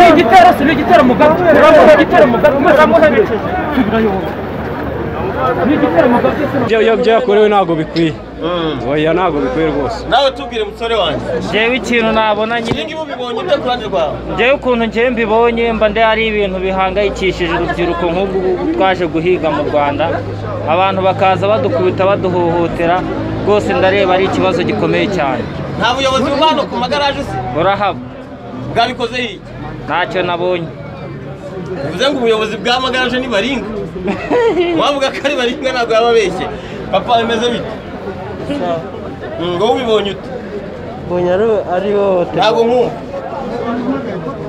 Люди террасы, люди терму, как люди терму, как мы там можем iyo byakorewe ntabwo bikwiye oya ntabwo bikwiye rwose nawe tubwire musore wanjye Jewe ikintu nabona ibi nyine ngibi ubibonye ute ku ruhande rwawe jewe ukuntu njyewe mbibonye mba ndi hari ibintu bihangayikishije urubyiruko nk'ubu ngubu twaje guhiga mu Rwanda abantu bakaza badukubita baduhohotera rwose ndareba ari ikibazo gikomeye cyane nta buyobozi buba hano ku magaraje se burahaba bwabikoze iki ntacyo nabonye bivuze ngo ubuyobozi bw'amagaraje ni baringa wavuga ko ari baringa ntabwo yaba abeshye papa bimeze bite ngo ubibonye ute mbonye ari- ari hohotera ntabwo nkumva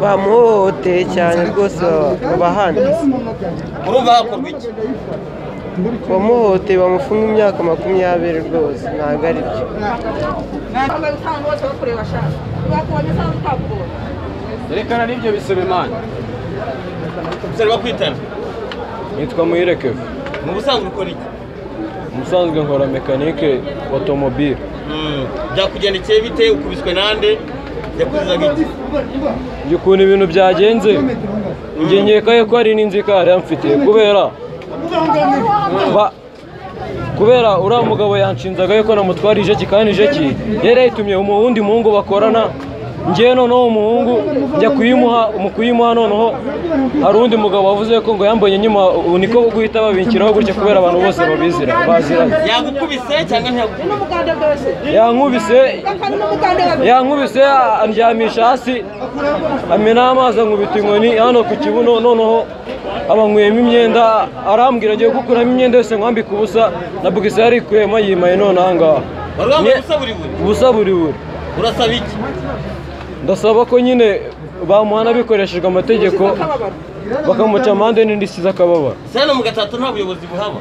bamuhohoteye cyane rwose babahanditse urumva hakorwa iki bamuhohoteye bamufunga imyaka makumyabiri rwose ntabwo ari byo bambaye usanga bose bakureba shaka bakubonye usanga utakubonye yerekana n'ibyo bisaba imana musore bakwitana nitwa muyirekeve mu busanzwe ukora iki umusanzwe nkora mekanike otomobile Mm, byakugendekeye bite ukubiswe nande yakuzizaga iki njye ukuntu ibintu byagenze njye nkekaye ko hari n'inzika yari yamfitiye kubera ba- kubera uriya mugabo yanshinzaga yuko namutwara ijeki kandi ijeki yari yayitumye umuwundi muhungu bakorana njyewe noneho umuhungu njya kuyimuha mu kuyimuha noneho hari undi mugabo wavuze ko ngo yambonye nyuma ubu niko guhita babinshyiraho gutya kubera abantu bose babizira baziranye yagukubise cyangwa ntiyagukubise n'umuganda bwose yankubise kandi n'umuganda babiri yankubise andyamisha hasi amenaho amazi ankubita inkoni hano ku kibuno noneho abanyweyemo imyenda arambwira agiye gukuramo imyenda yose nkwambika ubusa na bugisi yari ikuyemo yimaye none aha ngaha wari wambaye Nye- ubusa buri buri ubusa buri buri urasaba iki ndasaba ko nyine bamuhana bikoreshejwe amategeko bakamuca amande n'indi isize akababaro se hano mu gatatu nta buyobozi buhaba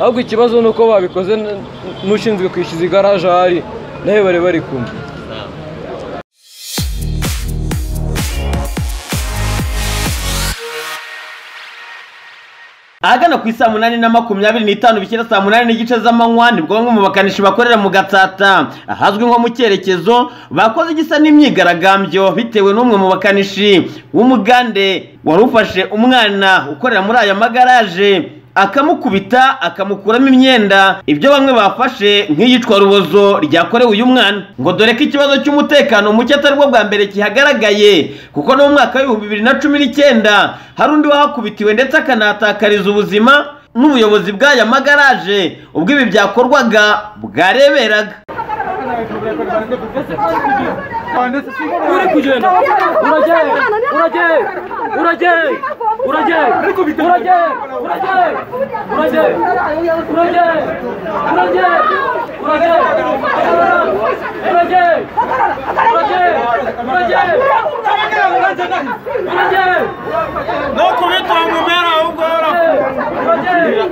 ahubwo ikibazo ni uko babikoze n- n'ushinzwe kwishyuza igaraje ahari nawe bari bari kumwe ahagana ku isaa munani na makumyabiri n'itanu bishyira saa munani n'igice z'amanywa nibwo bamwe mu bakanishi bakorera mu gatsata ahazwi nko mu cyerekezo bakoze igisa n'imyigaragambyo bitewe n'umwe mu bakanishi w'umugande wari ufashe umwana ukorera muri aya magaraje akamukubita akamukuramo imyenda ibyo bamwe bafashe nk'iyicwa rubozo ryakorewe uyu mwana ngo dore ko ikibazo cy'umutekano muke atari bwo bwa mbere kihagaragaye kuko no mu mwaka w'ibihumbi bibiri na cumi n'icyenda hari undi wahakubitiwe ndetse akanahatakariza ubuzima n'ubuyobozi bw'aya magaraje ubwo ibi byakorwaga bwareberaga uri kugenda urageye urageye urageye urageye urageye urageye urageye urageye urageye urageye urageye urageye urageye urageye no kubita mu mpera ahubwo urageye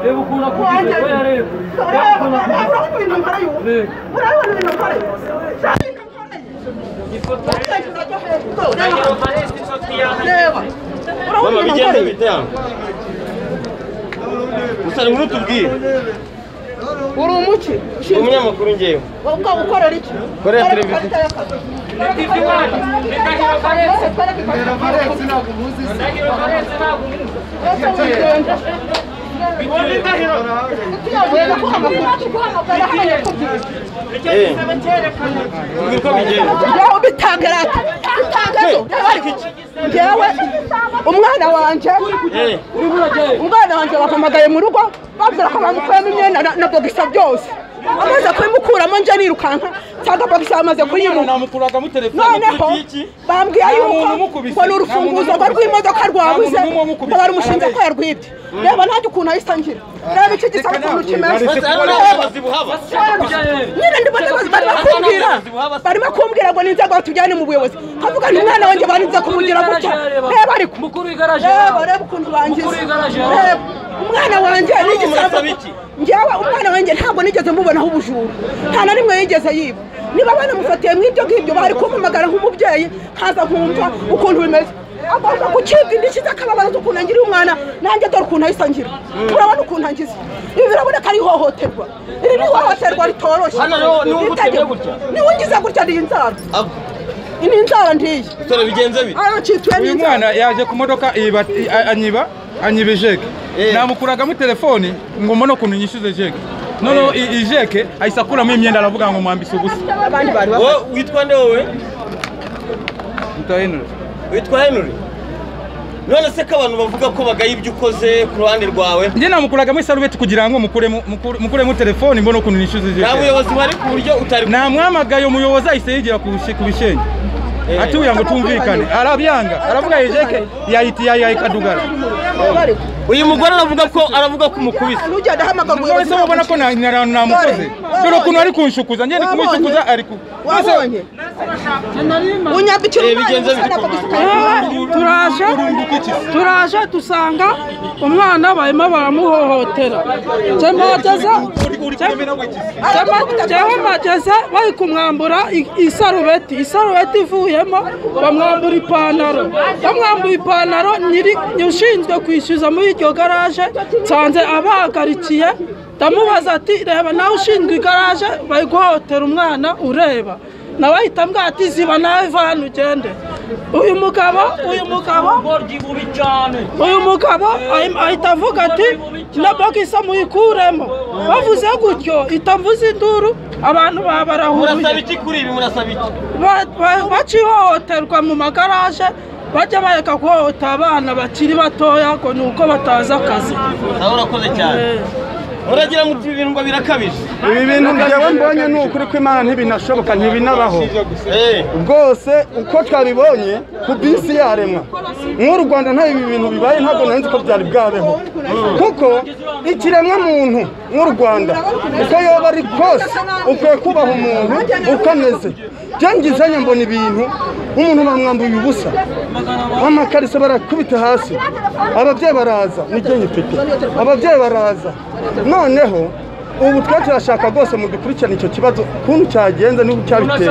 reba ukuntu akubise oya reba reba ukuntu akubise urabona ibintu nkora y'ubu Reba. urabona ibintu nkora y'ubu Shaka ibintu nkora y'ubu. Utekereza ko hepfo, ureba. Reba. urabona ibintu nkora y'ubu usari muri utubwire uri umuki ushinzwe umunyamakuru ngewe ubwo ukorera iki Korera Korera televiziyo. ikarita y'akazi. Wese korera ikarita y'akazi. Wese wigenga. Utuyoboye no kuhamagara. Kuhamagara hano ni kubyina. tubwire uko bigenda Ngewe bitanga rata. Bitanga zo. Reba ariko iki. Ngewe umwana wanjye Eh. umwana wanjye bahamagaye mu rugo babwira ko bamukuramo imyenda na- na bogisa byose amaze kuyimukuramo nje nirukanka nsanga bogisa bamaze kuyimuha namukuraga mu telefone noneho bambwira yuko ngo ni urufunguzo ngo rw'imodoka rwabuze ngo barumushinze ko yarwibye reba nanjye ukuntu ahise angira reba iki gisa n'ukuntu kimeze Bose hano nta Reba, buyobozi buhaba nyine ndi buyobozi barimo kumbwira barimo kumbwira ngo ni inzego batujyane mu buyobozi kavuga nti umwana wanjye barinze kumugira gutya reba ariko mukuru w'igaraje reba reba ukuntu bangiza Mukuru w'igaraje, reba umwana wanjye ni igisambo njyewe umwana wanjye ntabwo nigeze mubonaho ubujura nta na rimwe yigeze yiba niba banamufatiye mu ibyo ngibyo bari kumpamagara nk'umubyeyi nkaza nkumva ukuntu bimeze agomba gucibwa indishyi z'akababazo ukuntu angiriye umwana nanjye dore ukuntu ahise angira urabona ukuntu angize ibi biraboneka ari ihohoterwa iri ni ihohoterwa ritoroshye Hano rero niwe ugutuye Ritagira- gutya? niwe ungize gutya ni inzara ni inzara ntiyi dore bigenze bite aracituye uyu n'inzara mwana yaje ku modoka iba- i- a- anyiba anyiba ijeke Eh. namukuragamo telefoni ngo mbone ukuntu nyishyuze ijeke noneho i- ijeke ahise akuramo imyenda aravuga ngo mwambise ubusa abandi bari bafite wowe witwa nde wowe mutahinura witwa henry none se ko abantu bavuga ko bagaya ibyo ukoze ku ruhande rwawe njye namukuragamo isarubeti kugira ngo mukuremo mukure- mukuremo telefoni mbone ukuntu nyishyuze nta ijeke buyobozi buhari ku buryo utari namwamagaye umuyobozi ahise yigira ku bishi- ku bishenge Eh. atuye ngo twumvikane arabyanga aravuga ijeke yayiti yayikadugara bari uyu mugore aravuga ko aravuga ko umukubise ugenda ahamagara umugore umuyobozi se ubona ko nta nta- nta mukozi Wabonye? dore ukuntu ari kunshukuza njye ndi Wabonye? kumushukuza ari ku wabonye unyambikira Eh, umwana bigenze umusana bite? akagusukana turaje turaje dusanga umwana barimo baramuhohotera jemageze jewe mageze bari kumwambura i- isarubeti isarubeti ivuyemo bamwambura ipantaro bamwambura ipantaro nyiri ushinzwe kwishyuza muri iryo garaje nsanze abahagarikiye ndamubaza ati reba nawe ushinzwe igaraje bari guhohotera umwana ureba nawe ahita ambwira ati ziba nawe vana ugende uyu mugabo uyu mugabo uyu mugabo ahim- ahita avuga ati na bagisa muyikuremo bavuze gutyo ihita mvuza induru abantu murasaba babarahuye iki kuri ibi murasaba iki Ba- ba- baca ihohoterwa mu magaraje bajya bareka guhohotera abana bakiri batoya ngo ni uko batazi akazi nawe urakoze cyane muragira muti ibi bintu ngo birakabije ibi bintu njyewe mbonye ni ukuri ko imana ntibinashoboka ntibinabaho Eh, bwose uko twabibonye ku bisi yaremwa nk'u rwanda nta ibi bintu bibaye ntabwo nari nzi ko byari bwabeho kuko ikiremwa muntu nk'u rwanda uko yoba ari kose ukwiye kubaha umuntu uko ameze byangizanye mbona ibintu umuntu bamwambuye ubusa amakariso barakubita hasi ababyeyi baraza n'igihe nyifite ababyeyi baraza noneho ubu twe turashaka rwose mudukurikirane icyo kibazo ukuntu cyagenze n'ubu cyabiteye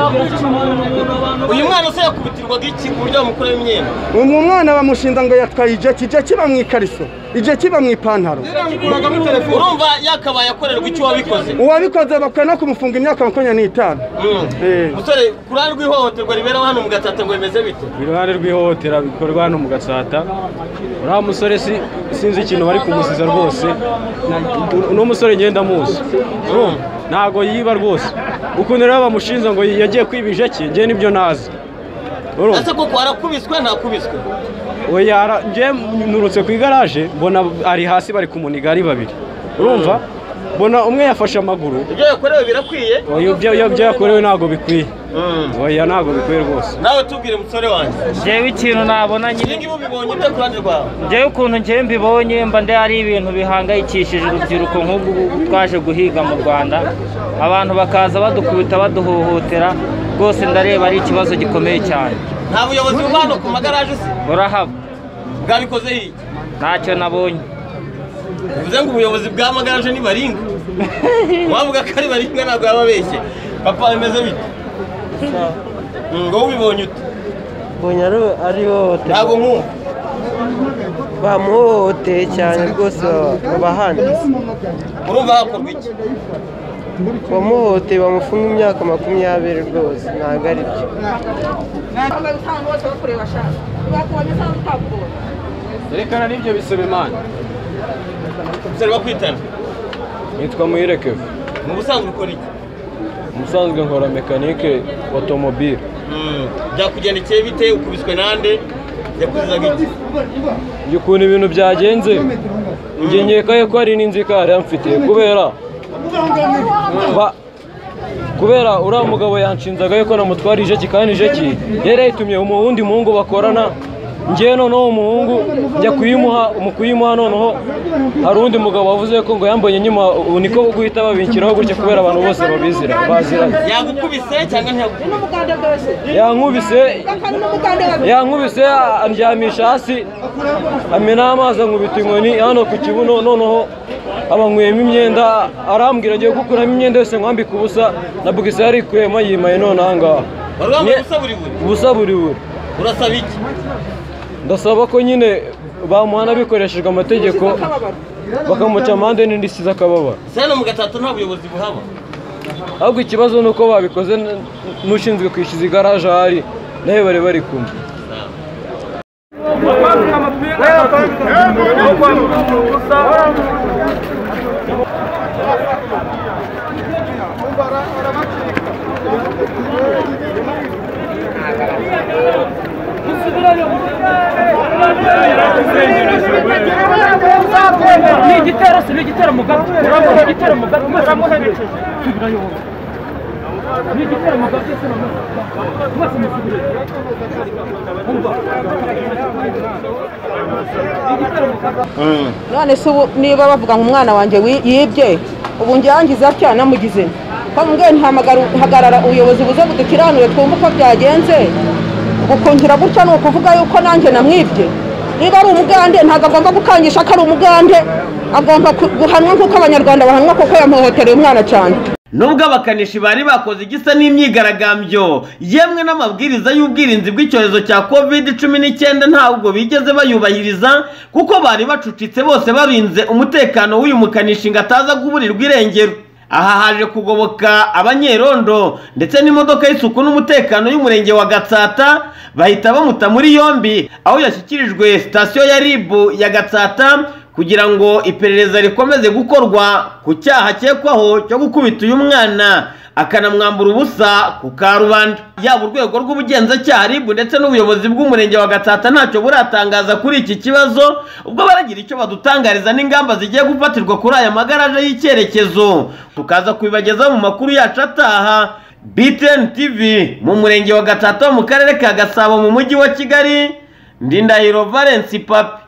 uyu mwana se yakubitirwaga iki ku buryo bamukuramo imyenda ubu mwana bamushinza ngo yatwaye ijeki ijeki iba mu ikariso ijeki iba mu ipantaro urumva yakabaye akorerwa icyo wabikoze uwabikoze bakwiye no kumufunga imyaka makumyabiri n'itanu Mm. Eh. musore ku ruhande rw'ihohoterwa ribera hano mu gatsata ngo bimeze bite iruhande rw'ihohotera bikorwa hano mu gatsata uriya musore si- sinzi ikintu bari kumusiza rwose uno musore ngenda muzi ntago yiba rwose ukuntu rero bamushinja ngo yagiye kwiba ijeki njye nibyo nazi urumva ese koko arakubiswe ntakubiswe oya ara- njye nturutse ku igaraje mbona ari hasi bari kumuniga ari babiri urumva mbona umwe yafashe amaguru ibyo yakorewe birakwiye oya ibyo ibyo- ibyo yakorewe ntabwo bikwiye Mm. oya ntabwo bikwiye rwose nawe tubwire musore wanjye njyewe ikintu nabona nyine ibi ngibi ubibonye ute ku ruhande rwawe njyewe ukuntu njyewe mbibonye mba ndi ari ibintu bihangayikishije urubyiruko nk'ubu twaje guhiga mu rwanda abantu bakaza badukubita baduhohotera rwose ndareba ari ikibazo gikomeye cyane nta buyobozi buba hano ku magaraje se burahaba bwabikoze iki ntacyo nabonye bivuze ngo ubuyobozi bw'amagaraje ni baringa wavuga ko ari baringa ntabwo yaba abeshye papa bimeze bite Mm, wowe ubibonye ute mbonye ari- ari ihohoterwa ntabwo nkumva bamuhohoteye cyane rwose baba- babahanditse urumva hakorwa iki bamuhohoteye bamufunga imyaka makumyabiri rwose ntabwo ari byo bambaye usanga bose bakureba ashaka bakubonye cyangwa utakubonye yerekana n'ibyo bisaba imana umusore bakwitana nitwa muyirekevu mu busanzwe ukora iki ubusanzwe nkora mekanike otomobile Mm, byakugendekeye bite ukubiswe nande yakuzizaga iki njye ukuntu ibintu byagenze njye nkekaye ko hari n'inzika yari yamfitiye kubera ba kubera uriya mugabo yanshinzaga yuko namutwara ijeki kandi ijeki yari yayitumye mu wundi muhungu bakorana ngewe noneho umuhungu njya kuyimuha mu kuyimuha noneho hari undi mugabo wavuze ko ngo yambonye nyuma ubu niko guhita babinshyiraho gutya kubera abantu bose babizira baziranye yagukubise cyangwa ntiyagukubise yankubise yankubise andyamisha hasi amena amazi ankubita inkoni hano ku kibuno noneho abanyweyemo imyenda arambwira agiye gukuramo imyenda yose nkwambika ubusa na bugisi yarikuyemo yimaye none aha ngaha wari wambaye ubusa buri buri ubusa buri buri urasaba iki ndasaba ko nyine bamuhana bikoreshejwe amategeko bakamuca amande n'indishyi z'akababaro sena mu gatatu nta buyobozi buhaba ahubwo ikibazo ni uko babikoze n- n'ushinzwe kwishyuza igaraje ahari nawe bari bari kumwe none se ubu niba bavuga ngo umwana wanjye wi- yibye ubu njyangiza atya namugize nte? ko mbwe ntihagarara ubuyobozi buze budukiranure twumve uko byagenze gukungira gutya ni ukuvuga yuko nanjye namwibye niba ari umugande ntabwo agomba gukangisha ko ari umugande agomba ku- guhanwa nk'uko abanyarwanda bahanwa kuko yamuhohotereye umwana cyane nubwo abakanishi bari bakoze igisa n'imyigaragambyo yemwe n'amabwiriza y'ubwirinzi bw'icyorezo cya covid cumi n'icyenda ntabwo bigeze bayubahiriza kuko bari bacucitse bose barinze umutekano w'uyu mukanishi ngo ataza kuburirwa irengero aha haje kugoboka abanyerondo ndetse n'imodoka y'isuku n'umutekano y'umurenge wa gatsata bahita bamuta muri yombi aho yashyikirijwe sitasiyo ya rib ya gatsata kugira ngo iperereza rikomeze gukorwa ku cyaha akekwaho cyo gukubita uyu mwana akanamwambura ubusa ku karubanda yaba urwego rw'ubugenzacyaha ribu ndetse n'ubuyobozi bw'umurenge wa gatsata ntacyo buratangaza kuri iki kibazo ubwo baragira icyo badutangariza n'ingamba zigiye gufatirwa kuri aya magaraje y'icyerekezo tukaza kubibagezaho mu makuru yacu ataha btn tv mu murenge wa gatsata wo mu karere ka gasabo mu mujyi wa kigali ndindahiro valence papi